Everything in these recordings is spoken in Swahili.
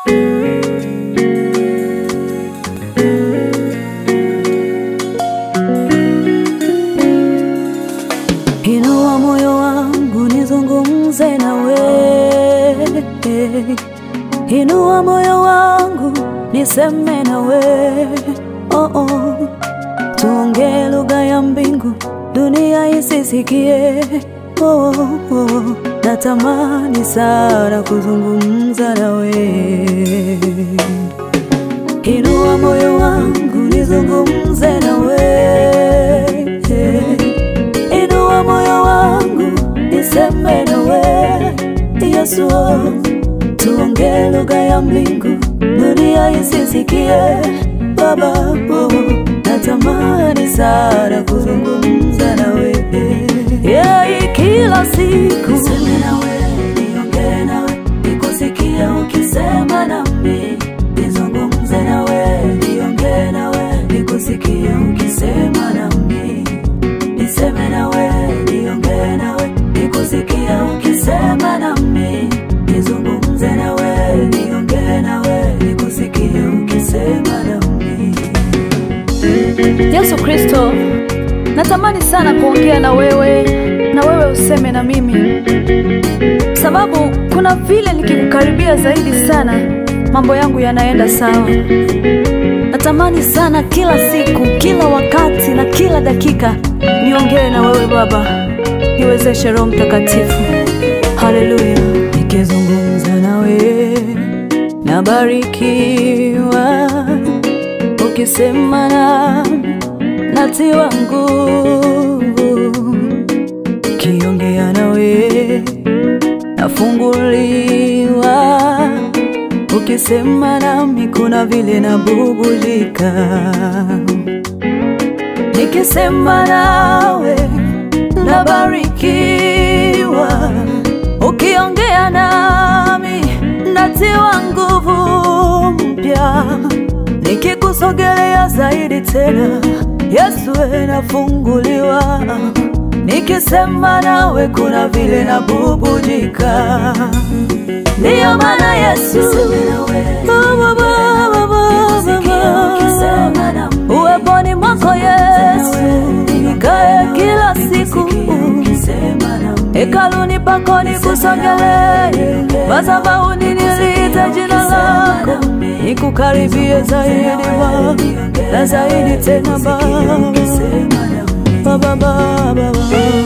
Inua moyo wangu nizungumze nawe, inua moyo wangu niseme nawe, oh oh. Tuongee lugha ya mbingu, dunia isisikie, oh oh. Natamani sana kuzungumza nawe, inua moyo wangu nizungumze nawe inua moyo wangu niseme nawe Yesu, tuongee lugha ya mbingu, dunia isisikie. Baba, oh, natamani sana kuzungumza nawe yeah, kila siku niseme nawe, niongee nawe, nikusikie ukisema nami, nizungumze nawe, niongee nawe, nikusikie ukisema nami niseme nawe, niongee nawe, nikusikie ukisema nami, nizungumze nawe, niongee nawe, nikusikie ukisema nami. Yesu Kristo, natamani sana kuongea na wewe na wewe useme na mimi, sababu kuna vile nikikukaribia zaidi sana mambo yangu yanaenda sawa. Natamani sana kila siku, kila wakati na kila dakika niongee na wewe Baba, niwezeshe Roho Mtakatifu. Haleluya! Nikizungumza nawe nabarikiwa, ukisema nami natiwa nguvu, kiongea nawe nafunguliwa, ukisema nami kuna vile nabubulika, nikisema nawe nabarikiwa, ukiongea nami natiwa nguvu mpya, nikikusogelea zaidi tena Yesu we nafunguliwa, nikisema nawe kuna vile nabubujika. Ndiyo maana Yesu Baba, Baba, Baba, uweponi mwako Yesu nikae kila siku hekaluni pako nikusogelee, madhabahuni niliite jina lako, nikukaribie zaidi Baba na zaidi tena Baba, Baba, Baba, Baba.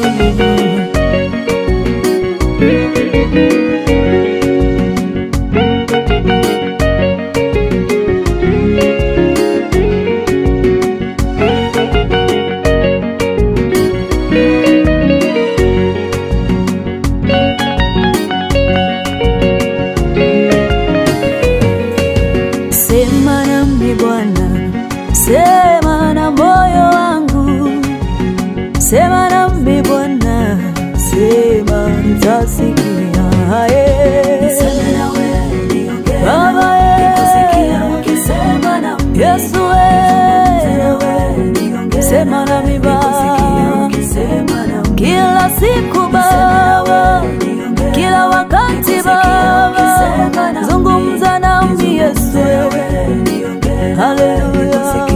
Sema nami Bwana, sema na moyo wangu, sema nami Bwana, sema nitasikia. Eh. Baba, eh. Yesu, eh. sema nami Baba, kila siku Baba, kila wakati Baba, zungumza nami Yesu, haleluya.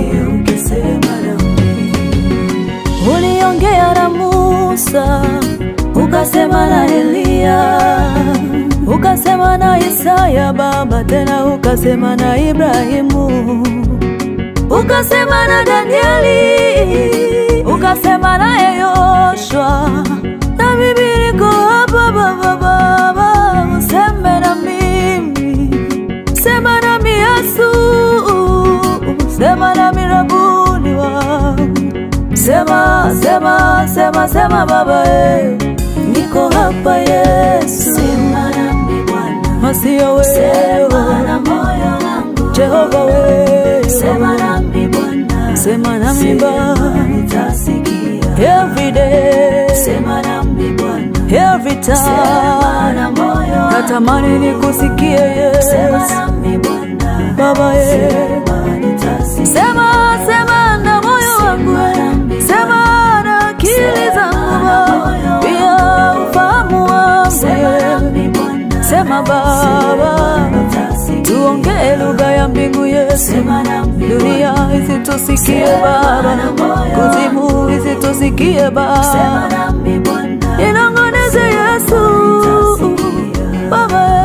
Uliongea na Musa, ukasema na Eliya, ukasema na Isaya Baba, tena ukasema na Ibrahimu, ukasema na Danieli, ukasema naye Yoshua, na mimi niko hapa Baba, Baba, useme na mimi, sema nami Yesu, sema nami Rabuni wangu Sema, sema, sema, sema Baba, eh. niko hapa Yesu, sema nami Bwana, masio wewe, sema na moyo wangu Jehova wewe, sema nami Bwana, sema nami Baba, nitasikia every day, sema nami Bwana, every time, sema na moyo wangu natamani nikusikie Yesu, sema nami Bwana, Baba eh, sema, sema na moyo wangu, sema na akili zangu, pia ufahamu wangu, sema Baba, tuongee lugha ya mbingu Yesu, dunia isitusikie Baba, kuzimu isitusikie Baba, inong'oneze Yesu Baba.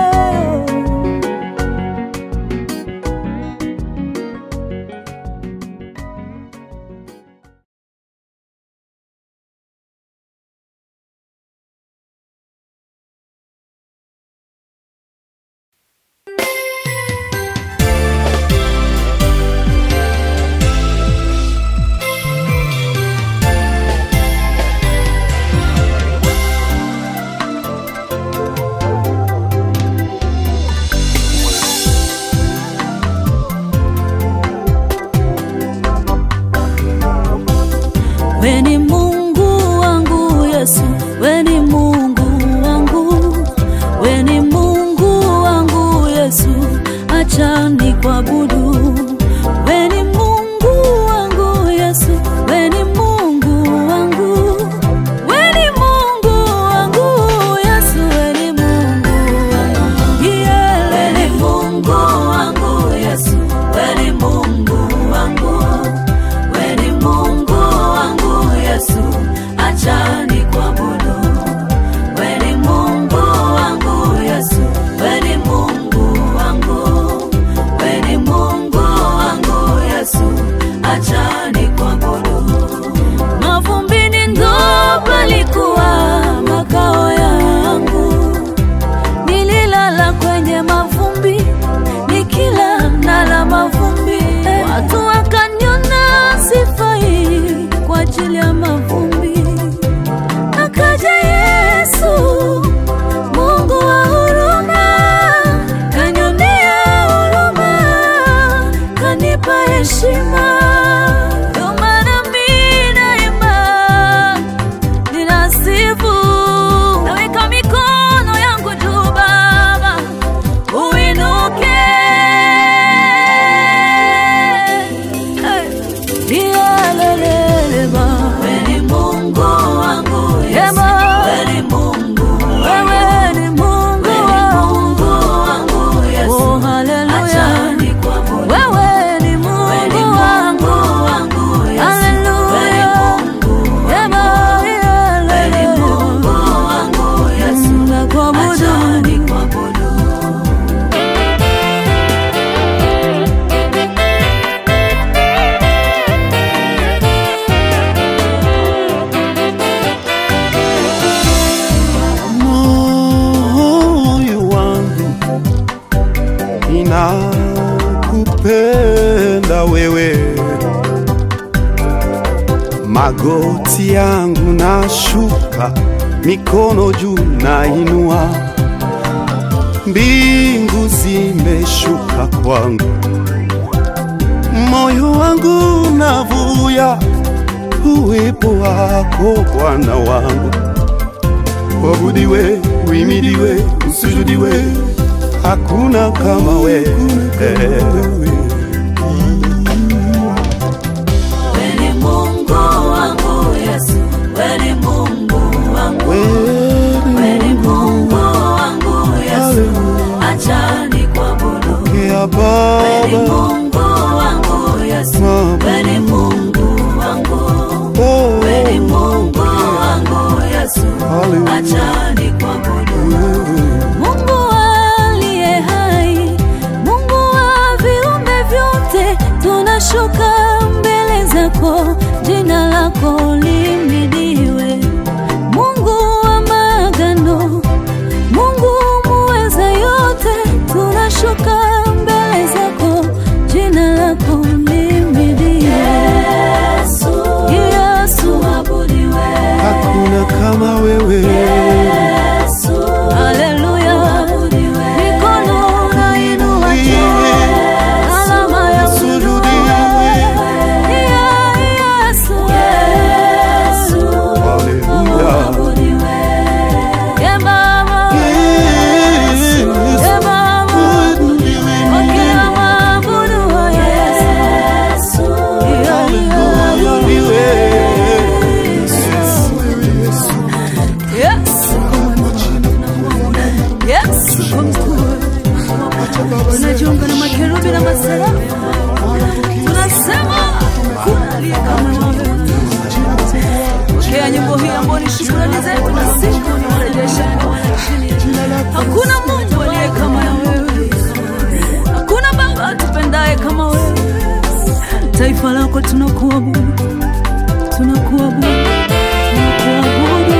We ni Mungu wangu Yesu, we ni Mungu wangu, we ni Mungu wangu Yesu, acha nikuabudu. We ni Mungu wangu Yesu, we ni Mungu wangu, we ni Mungu wangu Yesu, we ni Mungu wangu. Yeah, we ni Mungu wangu Yesu, we ni Mungu wangu. We ni Mungu wangu Yesu, acha nikuabudu. We ni Mungu wangu Yesu, we ni Mungu wangu. We ni Mungu wangu Yesu, acha nikuabudu. Mavumbini ndo palikuwa makao yangu, nililala kwenye mavumbi nikila nala mavumbi watu wakaniona sifai kwa ajili ya mavumbi akaja yesu mungu wa huruma kanionea huruma kanipa heshima Ndio maana mi daima ninasifu naweka mikono yangu juu baba uinuke Nialeleleba. Wewe ni Mungu wangu Yesu. Wewe ni Mungu Wewe ni Mungu wangu Yesu. Oh, haleluya. Wewe ni Mungu wangu Haleluya. Ema, ialeleleba. Nakuabudu. moyo wangu inakupenda wewe, magoti yangu nashuka, mikono juu nainua, mbingu zimeshuka kwangu, moyo wangu navuya uwepo wako Bwana wangu Wabudiwe, uimidiwe, usujudiwe, hakuna kama wewe. Wewe ni Mungu wangu Yesu, wewe ni Mungu wangu, wewe ni Mungu wangu Yesu, acha nikuabudu. Ya Wewe ni Baba, Mungu wangu Yesu, wewe ni Mungu wangu, oh, wewe ni Mungu wangu Yesu, Hallelujah. acha nikuabudu. Mungu aliye hai, Mungu wa viumbe vyote, tunashuka mbele zako, jina lako limidiwe. Mungu wa maagano, Mungu muweza yote, tunashuka mbele zako, jina lako limidiwe. Yesu, Yesu abudiwe. hakuna kama wewe. Haleluya. Mikono nainua juu. Alama ya Sujudiwe. Yeah, Yesu. Hallelujah. Yeah, Baba. Yes, Yeah, Baba. uinuliwe Pokea maabudu wa Yesu. Yeah, yeah. uinuliwe. Yes. Yes. tunajiunga na makerubi na maserafu tunasema kuna aliye kama wewe pokea nyimbo hii ambayo ni shukrani zetu na siku ni mrejesha hakuna mungu aliye kama na wewe hakuna baba atupendaye kama wewe taifa lako tunakuabudu tunakuabudu tunakuabudu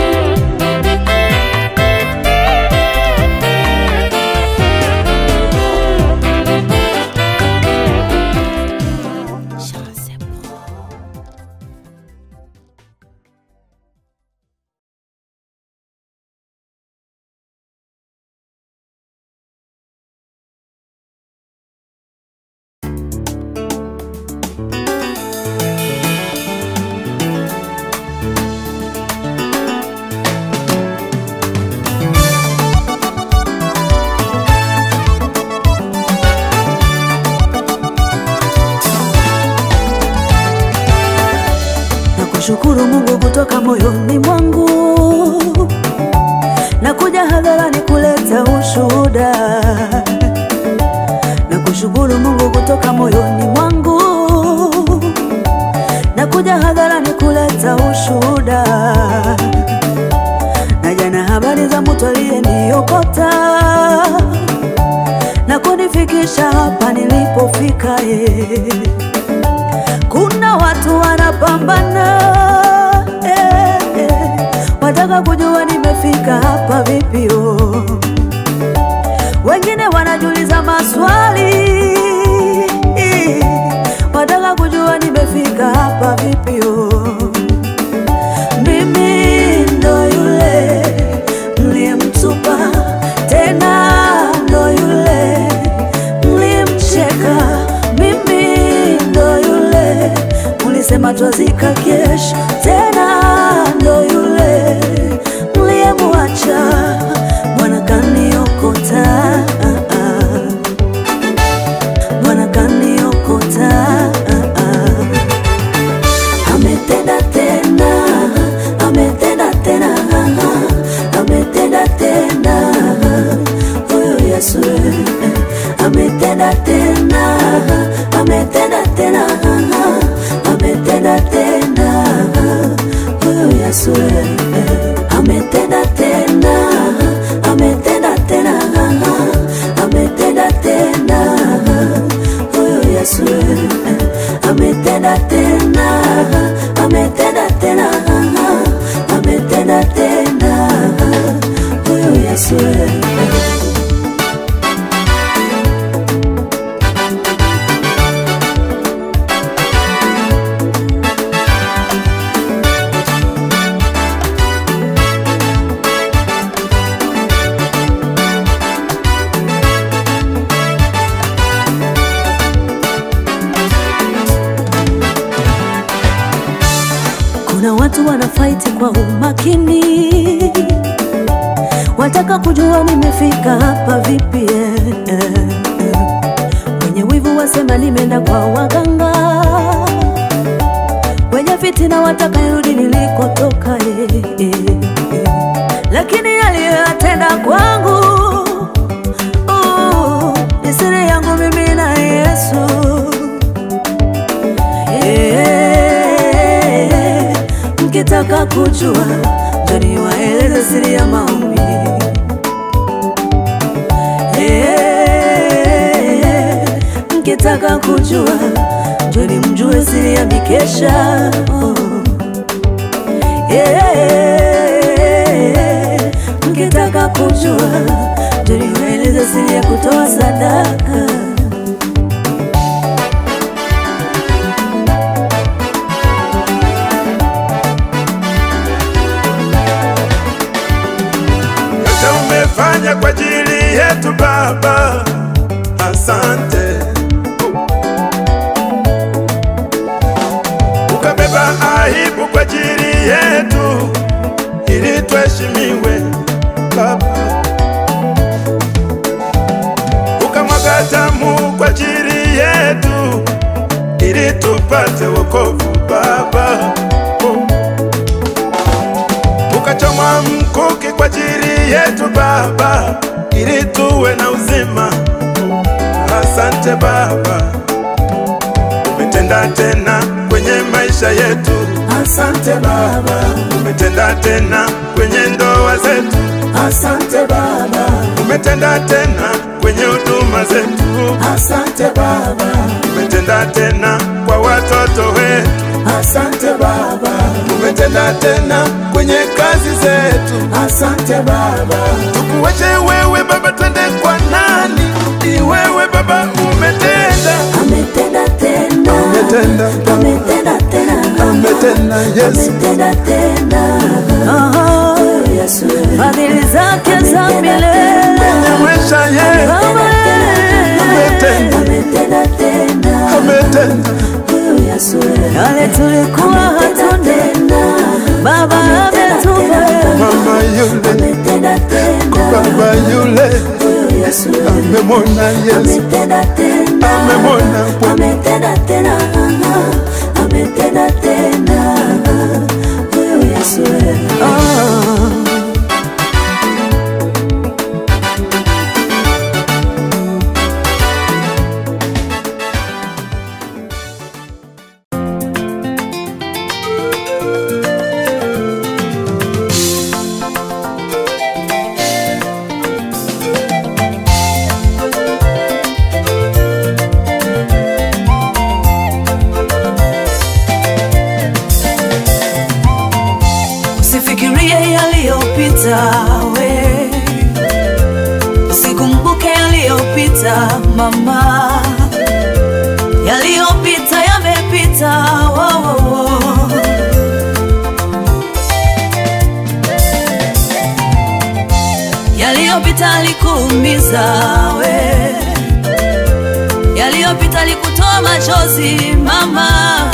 Nakushukuru Mungu kutoka moyoni mwangu, nakuja hadharani kuleta ushuhuda. Nakushukuru Mungu kutoka moyoni mwangu, nakuja hadharani kuleta ushuhuda. Naja na habari za mtu aliyeniokota na kunifikisha hapa nilipofika eh. Kuna watu wanapambana eh, eh, wataka kujua nimefika hapa vipi oh. Wengine wanajiuliza maswali eh, wataka kujua nimefika hapa vipi oh. Mimi ndo yule mliyemtupa, tena ndo yule mlimcheka. Mimi ndo yule mlisema twazika kesho, tena ndo yule mliyemwacha. Bwana kaniokota, Bwana kaniokota ametenda tena, ametenda tena, ametenda tena, huyu Yesu eh, ametenda tena, ametenda tena, ametenda tena, huyu Yesu eh, ametenda tena, ametenda tena, ametenda tena, huyu Yesu eh, ametenda tena, ametenda tena, ametenda tena, huyu Yesu eh. Kuna watu wanafaiti kwa umakini, wataka kujua nimefika hapa vipi eh, eh, eh. Wenye wivu wasema nimeenda kwa waganga, wenye fitina wataka nirudi nilikotoka eh, eh, eh. Lakini aliyoyatenda kwangu oh, ni siri yangu mimi na Yesu Eh, mkitaka kujua njoni waeleze siri ya maombi Eh, mkitaka kujua njoni mjue siri ya mikesha oh. Eh, mkitaka kujua njoni waeleze siri ya kutoa sadaka yote umefanya kwa ajili yetu Baba, asante. Ukabeba aibu kwa ajili yetu ili tuheshimiwe Baba, ukamwaga damu kwa ajili yetu ili tupate wokovu Baba. Oh ukachomwa mkuki kwa ajili yetu Baba, ili tuwe na uzima. asante Baba, umetenda tena kwenye maisha yetu. Asante Baba, Umetenda tena kwenye ndoa zetu, asante Baba, umetenda tena kwenye huduma zetu, asante Baba, umetenda tena kwa watoto wetu, asante Baba, umetenda tena kwenye kazi zetu. asante Baba, Tukuache wewe Baba, twende kwa nani? Ni wewe Baba umetenda, ametenda tena, umetenda, ametenda tena, umetenda Yesu, ametenda tena, Huyu Yesu, fadhili zake za milele kwenye maisha yetu umetenda, ametenda tena, umetenda Huyu Yesu, yale tulikuwa hatuna tena, baba ametupa mama yule, ametenda tena, baba yule Huyu Yesu, amemwona Yesu, ametenda tena, amemwona Bwana. ametenda tena, ametenda tena, Huyu Yesu, usifikirie yaliyopita we usikumbuke yaliyopita mama yaliyopita yamepita wo, wo, wo. yaliyopita alikuumiza we yaliyopita alikutoa machozi mama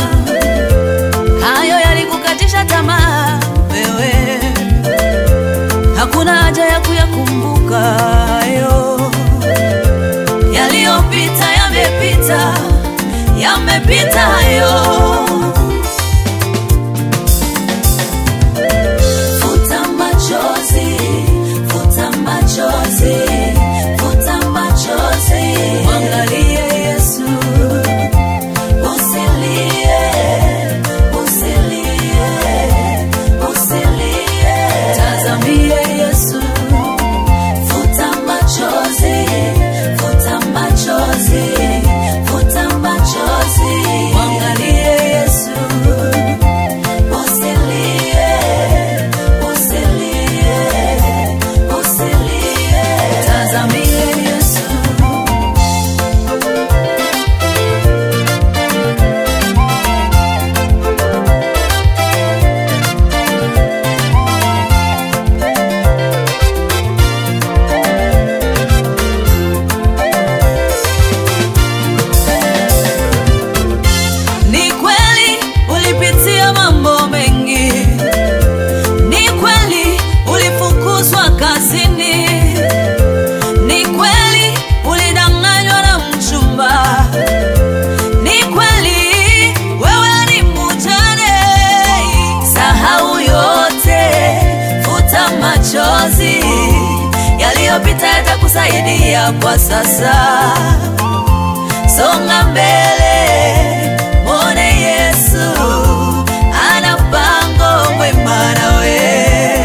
hayo yalikukatisha tamaa wewe, hakuna haja ya kuyakumbuka hayo. Yaliyopita yamepita, yamepita hayo. futa machozi, futa machozi, futa machozi, Mwangalie Yesu, usilie, usilie, usilie, tazamie Yesu, futa machozi, futa machozi, futa machozi, mwangalie Yesu, usilie, usilie, usilie. tazamie Yesu. Ni kweli ulipitia mambo mengi, ni kweli ulifukuzwa kazini, ni kweli ulidanganywa na mchumba, ni kweli wewe ni mjane. Sahau yote, futa machozi, yaliyopita yatakusaidia kwa sasa songa mbele, mwone Yesu ana mpango mwema nawe.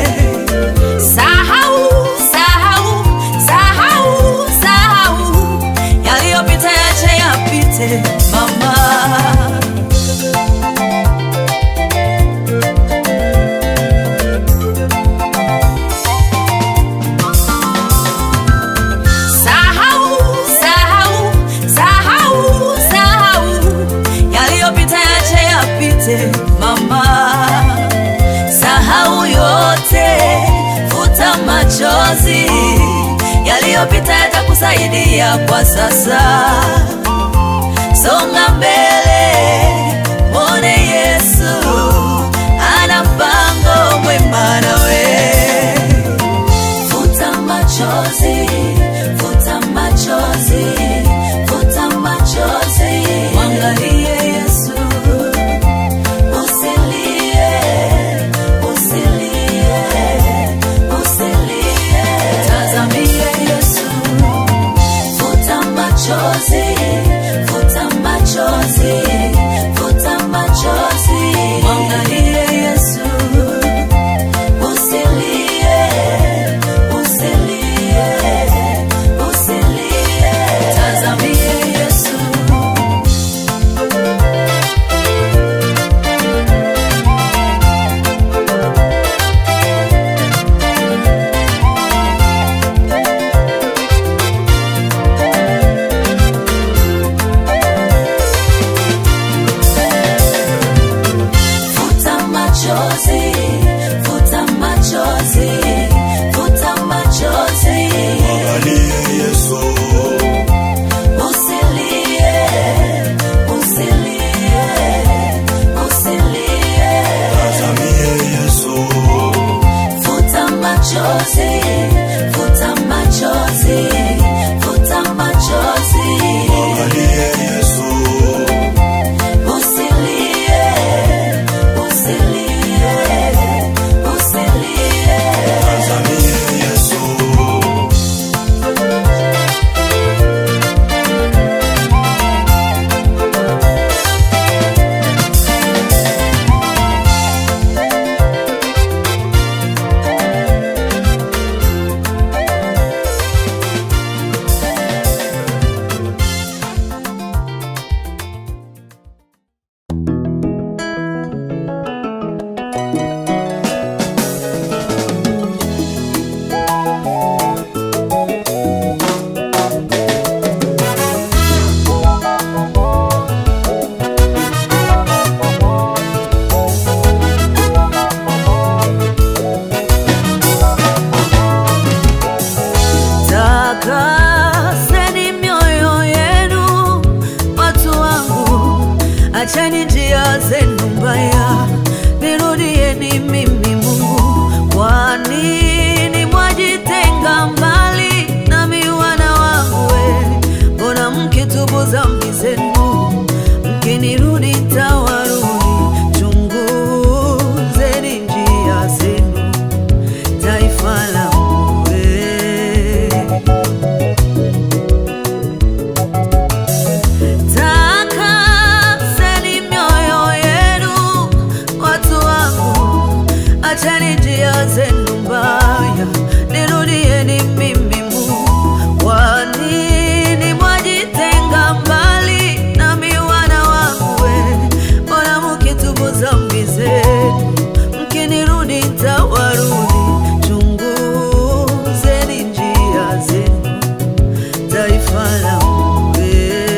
Sahau, sahau, sahau, sahau yaliyopita, yache yapite mama. Sahau, sahau, sahau, sahau yaliyopita, yache yapite mama. Sahau yote, futa machozi, yaliyopita yatakusaidia kwa sasa. Songa mbele, mwone Yesu ana mpango mwema nawe. Futa machozi, futa machozi, futa machozi. Mwangalie Yesu, Usilie, usilie, usilie. tazamie Yesu, Futa machozi, Takaseni mioyo yenu, watu wangu, acheni njia zenu mbaya, nirudieni mimi Mungu. Kwa nini mwajitenga mbali nami wana wangu? we? Mbona mkitubu dhambi zenu, mkinirudi tawarudi? Chunguzeni njia zenu, taifa langu we. Takaseni mioyo yenu, watu wangu, acheni njia zenu mbaya, nirudieni mimi Mungu. Kwa nini mwajitenga mbali nami wana wangu? we? Mbona mkitubu dhambi zenu, mkinirudi tawarudi? Chunguzeni njia zenu, taifa langu we.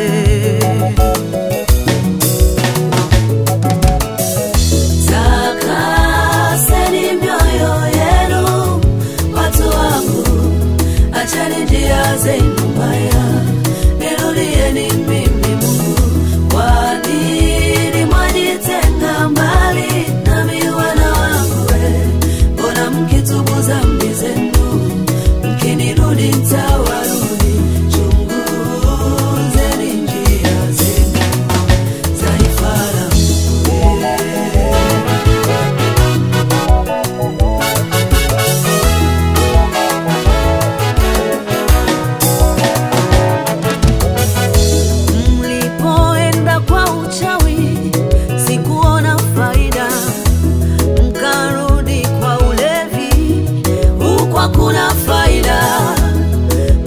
Takaseni mioyo yenu, watu wangu, acheni njia zenu mbaya, nirudieni mimi Mungu. Kwa nini mwajitenga mbali nami wana wangu? we? Mbona mkitubu dhambi zenu, mkinirudi nitawarudi? Chunguzeni njia zenu, taifa langu we. Mlipoenda kwa uchawi sikuona faida, mkarudi kwa ulevi, huku hakuna faida.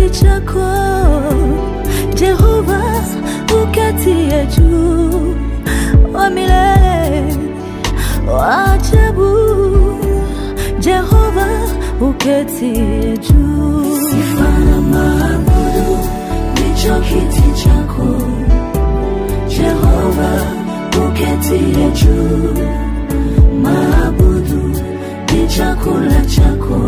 kiti chako Jehova uketie juu wa milele wa ajabu Jehova uketie juu sifa na maabudu ndicho kiti chako Jehova uketie juu maabudu ni chakula chako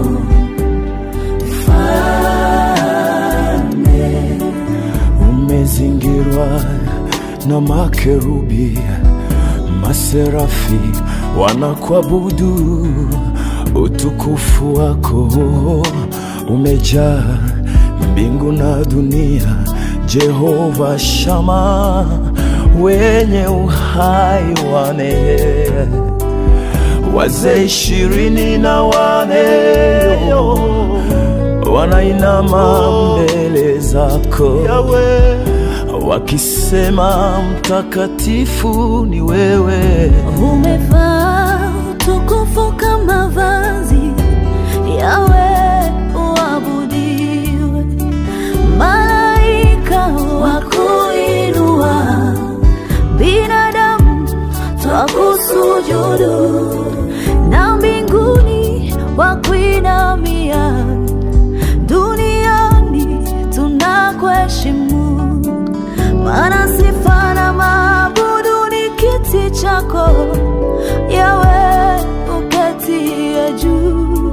mfalme umezingirwa na makerubi, maserafi wanakuabudu, utukufu wako umejaa mbingu na dunia. Jehova Shama, wenye uhai wane wazee ishirini na wane wanainama mbele zako wakisema mtakatifu ni wewe. umevaa utukufu kama vazi yawe uabudiwe malaika wakuinua binadamu twakusujudu na mbinguni wakuinamia duniani tunakuheshimu maana sifa na maabudu ni kiti chako yawe uketie juu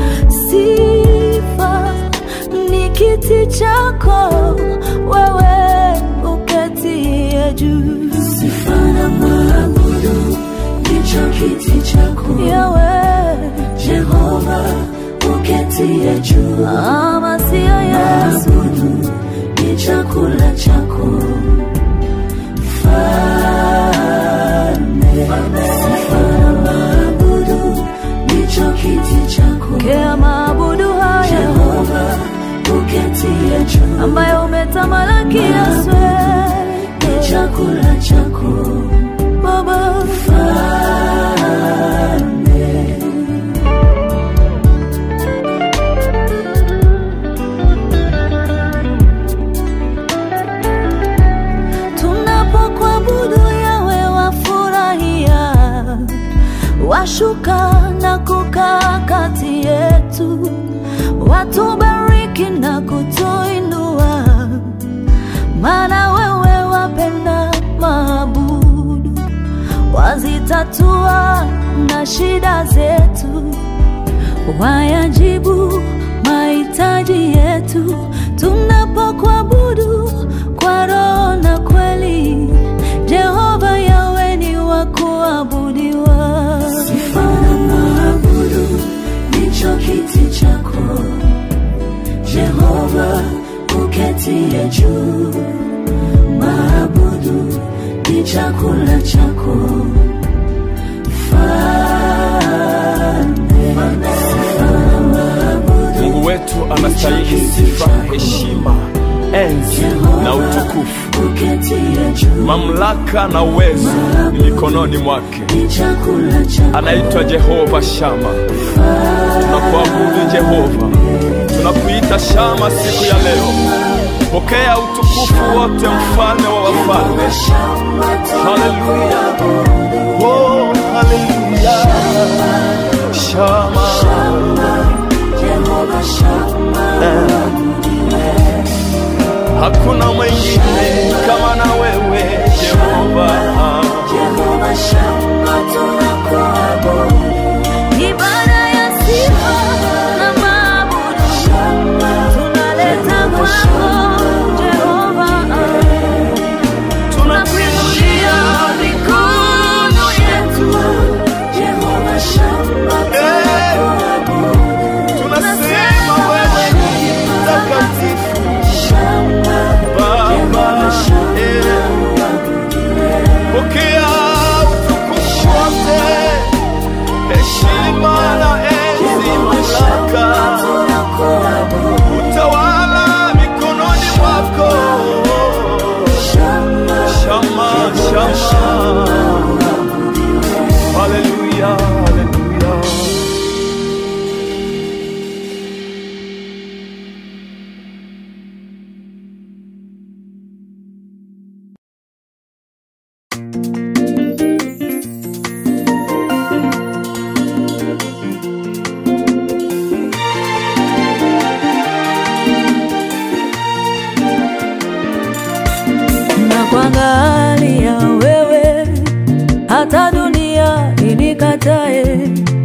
sifa ni kiti chako wewe uketie juu sifa na maabudu ndicho kiti chako yawe jehova uketie juu ama siyo yesu ni chakula chako mfalme sifa na maabudu ndicho kiti chako kea maabudu haya jehova uketie juu ambayo umetamalaki yaswe ni chakula chako baba mfalme tunapokuabudu yawe wafurahia washuka na kukaa kati yetu watubariki na kutuinua maana wewe wapenda maabudu wazitatua na shida zetu wayajibu mahitaji yetu tunapokuabudu kwa roho na kweli jehova yawe ni wa kuabudiwa sifa na maabudu ndicho kiti chako jehova uketie juu maabudu ni chakula chako mfalme sifa na maabudu Mungu wetu anastahili sifa, heshima, enzi na utukufu. uketie juu Mamlaka na uwezo ni mikononi mwake. ni chakula chako Anaitwa Jehova Shama. Tunakuabudu Jehova, tunakuita Shama siku ya leo. Pokea utukufu wote, mfalme wa wafalme. Haleluya, oh haleluya, Shama. Jehova Shama Hakuna mwingine kama na wewe Jehova. Jehova Shama tunakuabudu ibada ya sifa na maabudu tunaleta kwako Jehova tunakuinulia mikono yetu Jehova Shama tunakuabudu Tunasema wewe ni mtakatifu Baba. Eh, Pokea utukufu wote hata dunia inikatae,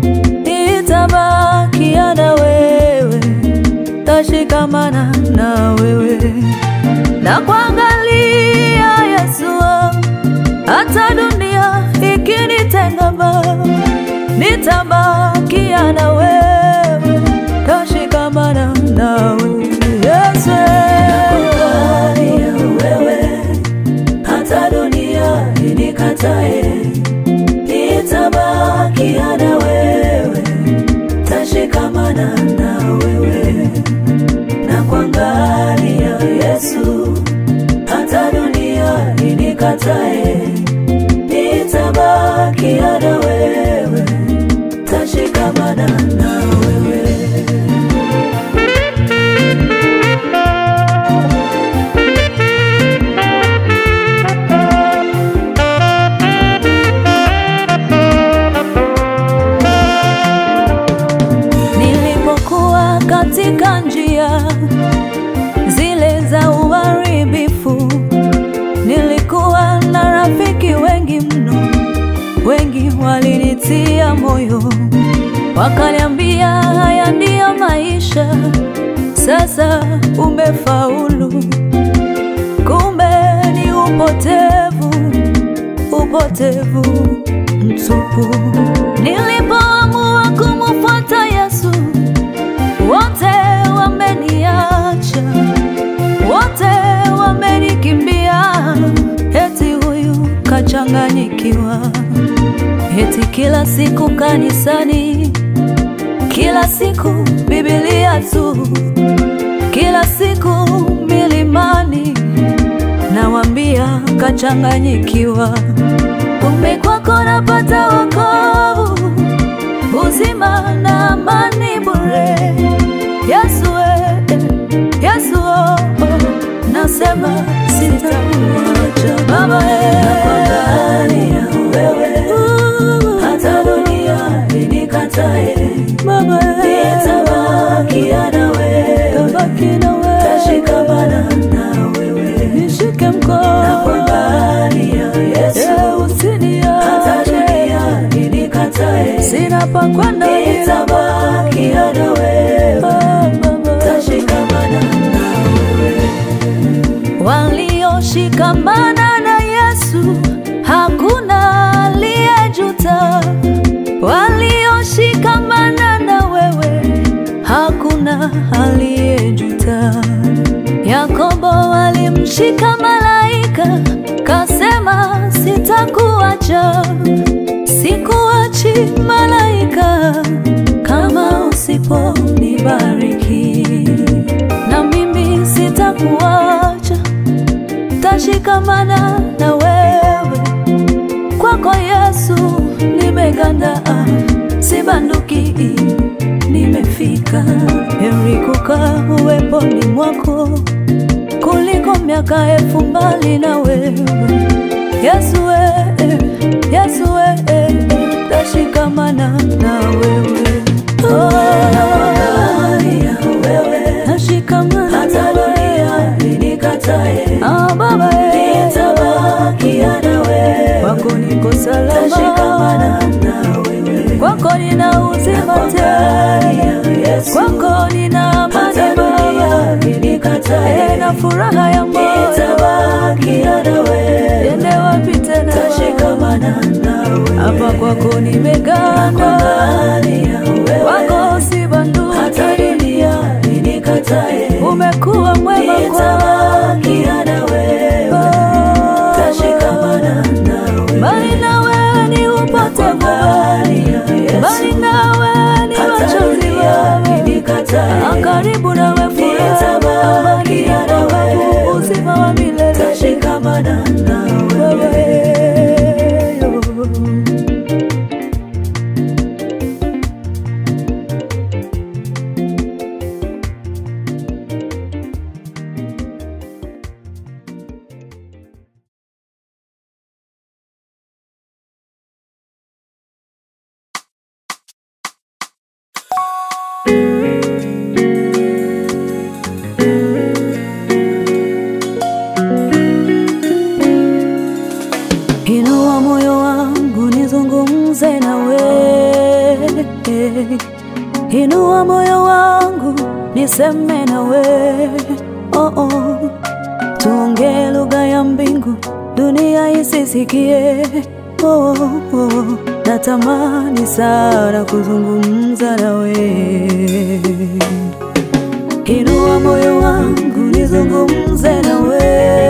nitabakia na wewe, tashikamana na wewe na kuangalia Yesu, hata dunia ikinitenga, nitabakia na wewe, tashikamana na wewe Yesu, nakuangalia wewe hata dunia inikatae, nitabakia na wewe, tashikamana na wewe na kuangalia Yesu, hata dunia inikatae, nitabakia na wewe, tashikamana na wewe. Nilipokuwa katika njia zile za uharibifu, nilikuwa na rafiki wengi mno, wengi walinitia moyo, wakaniambia haya ndiyo maisha, sasa umefaulu. Kumbe ni upotevu, upotevu mtupu. Nilipoamua kumfuata Yesu, wote wameniacha, wote wamenikimbia, eti huyu kachanganyikiwa, eti kila siku kanisani, kila siku Biblia tu, kila siku milimani, nawambia kachanganyikiwa. Kumbe kwako napata wokovu, uzima na amani bure. Yesu we, Yesu oh, oh, nasema sitakuacha Baba nakuangalia wewe, hata dunia inikatae Baba nitabakia na wewe, tabaki na wewe, tashikamana na wewe, nishike mkono nakuangalia Yesu, usiniache hata dunia inikatae, sina pa kwenda nitabakia na wewe, tashikamana na wewe walioshikamana na Yesu hakuna aliyejuta, walioshikamana na wewe hakuna aliyejuta. Yakobo walimshika malaika, kasema sitakuacha, sikuachi malaika, kama usiponibariki na mimi sitakuacha, tashikamana na wewe. Kwako Yesu nimeganda, sibanduki, nimefika. Heri kukaa uweponi mwako kuliko miaka elfu mbali na wewe. Yesu we, Yesu we, tashikamana na wewe. Oh, nashikamana hata dunia inikatae, ah, Baba nitabakia na wewe, kwako niko salama, tashikamana na wewe, kwako nina uzima tele, kwako nina amani Baba, inikatae na furaha ya moyo, nitabakia na wewe, ende wapi tena, tashikamana na wewe, hapa kwako nimeganda, kwako si banduki, hata dunia inikatae, umekuwa mwema kwangu, na wewe, tashikamana na wewe, bali na wewe ni upotevu, bali na wewe ni machozi Baba, karibu na wewe furaha, amani ya wokovu, uzima wa milele, tashikamana na wewe. niseme nawe oh -oh. Tuongee lugha ya mbingu, dunia isisikie oh -oh. Natamani sana kuzungumza nawe, inua moyo wangu nizungumze nawe,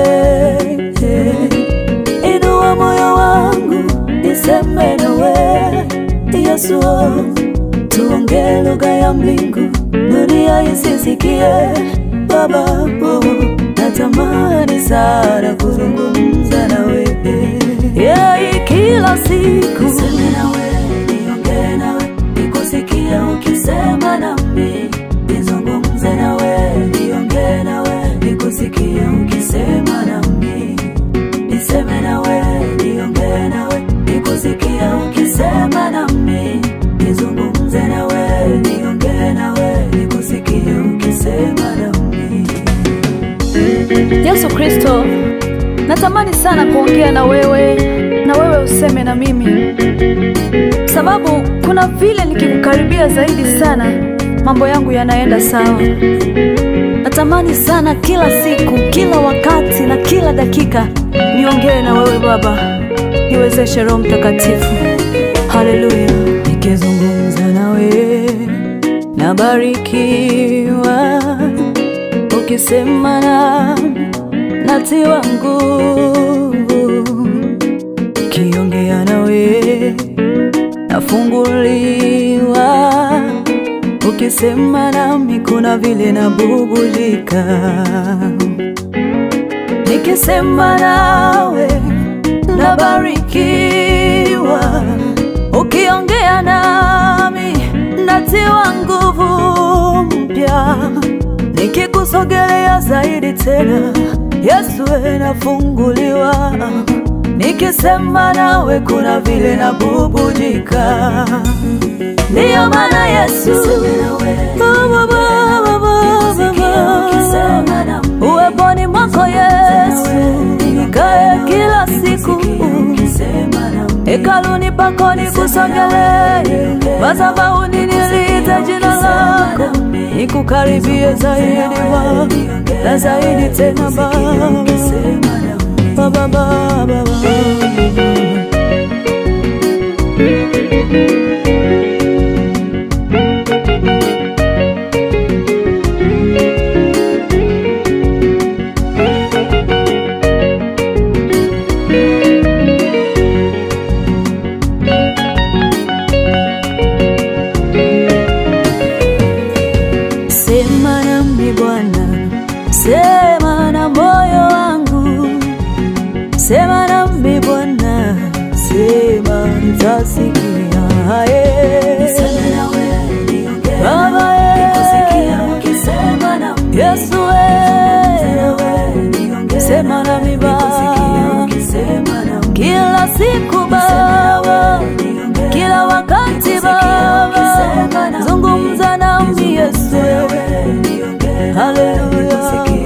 inua moyo wangu niseme nawe Yesu, tuongee lugha ya mbingu, dunia isisikie Baba, oh, natamani sana kuzungumza nawe yeah, kila siku niseme nawe, niongee nawe, nikusikie ukisema nami, nizungumze nawe, niongee nawe, nikusikie ukisema nami, niseme nawe, niongee nawe, nikusikie ukisema nami, nizungumze nawe, niongee nawe, nikusikie ukisema nami. Yesu Kristo, natamani sana kuongea na wewe na wewe useme na mimi, sababu kuna vile nikikukaribia zaidi sana mambo yangu yanaenda sawa. Natamani sana kila siku, kila wakati na kila dakika niongee na wewe Baba, niwezeshe Roho Mtakatifu. Haleluya! Nikizungumza nawe nabarikiwa, ukisema nami natiwa nguvu, kiongea nawe nafunguliwa, ukisema nami kuna vile nabubulika, nikisema nawe nabarikiwa, ukiongea nami natiwa nguvu mpya, nikikusogelea zaidi tena Yesu we nafunguliwa, nikisema nawe kuna vile nabubujika. Ndiyo maana Yesu Baba, Baba, Baba, uweponi mwako Yesu nikae kila siku hekaluni pako nikusogelee, madhabahuni niliite jina lako, nikukaribie zaidi wa na zaidi tena Baba, Baba, Baba, Baba. Sema nami Bwana, sema na moyo wangu, sema nami Bwana, sema nitasikia. Eh. Baba, eh. Yesu, eh. sema nami Baba, kila siku Baba, kila wakati Baba, zungumza nami Yesu, haleluya.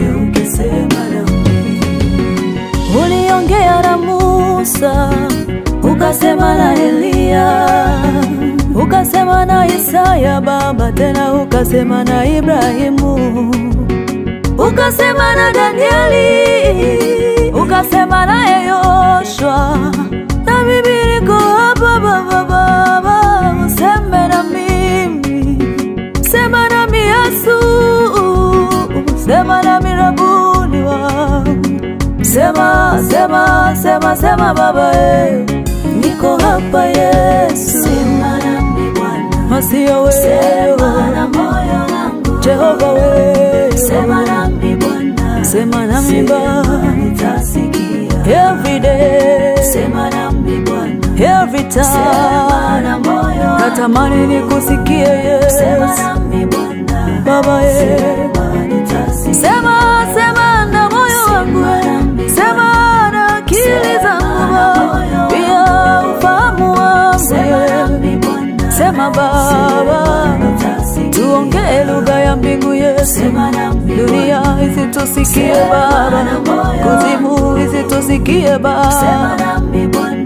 Uliongea na Musa, ukasema na Eliya, ukasema na Isaya Baba, tena ukasema na Ibrahimu, ukasema na Danieli, ukasema naye Yoshua, na mimi niko hapa Baba, Baba, useme na mimi, sema nami Yesu, sema nami Rabuni wangu Sema, sema, sema, sema Baba, eh. niko hapa Yesu, sema nami Bwana, masio wewe, sema na moyo wangu Jehova wewe, sema nami Bwana, sema nami Baba, nitasikia every day, sema nami Bwana, every time, sema na moyo wangu natamani nikusikie Yesu, sema nami Bwana, Baba eh, sema nitasikia, sema, sema na moyo wangu sema na akili zangu Baba, pia ufahamu wangu sema Baba, tuongee lugha ya mbingu Yesu, dunia isitusikie Baba, kuzimu isitusikie Baba,